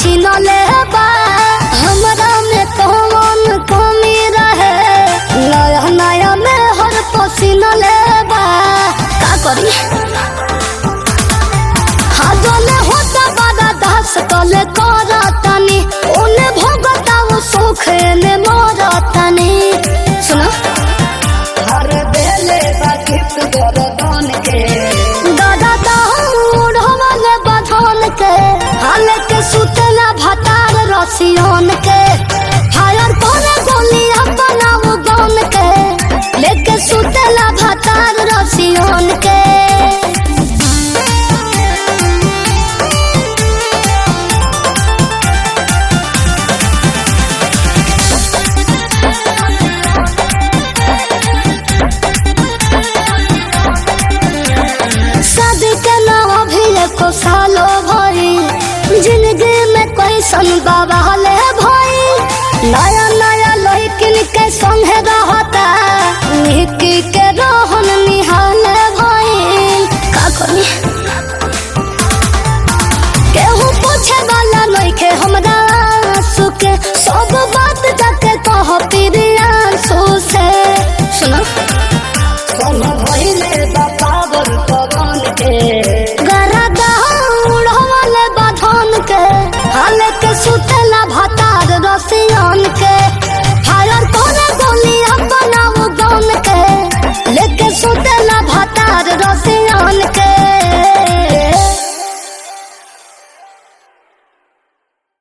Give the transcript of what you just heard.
छीन ले बा हमरा में कौन कमी रहे नया नया में हर पसीना ले बा का करी हाजले होता बड़ा दास कले करतनी ओने भोगता वो सुखे ने मरतनी सुना हर बेले बाकित गोरदान के दादा दाऊर हमले बधन के हाल के सुतला भतार रसियन के फायर करे गोली अपना वो गन के लेके सुतला भतार रसियन के शादी के नाम भी एको सालो भरी जिंदगी में कैसन बाबा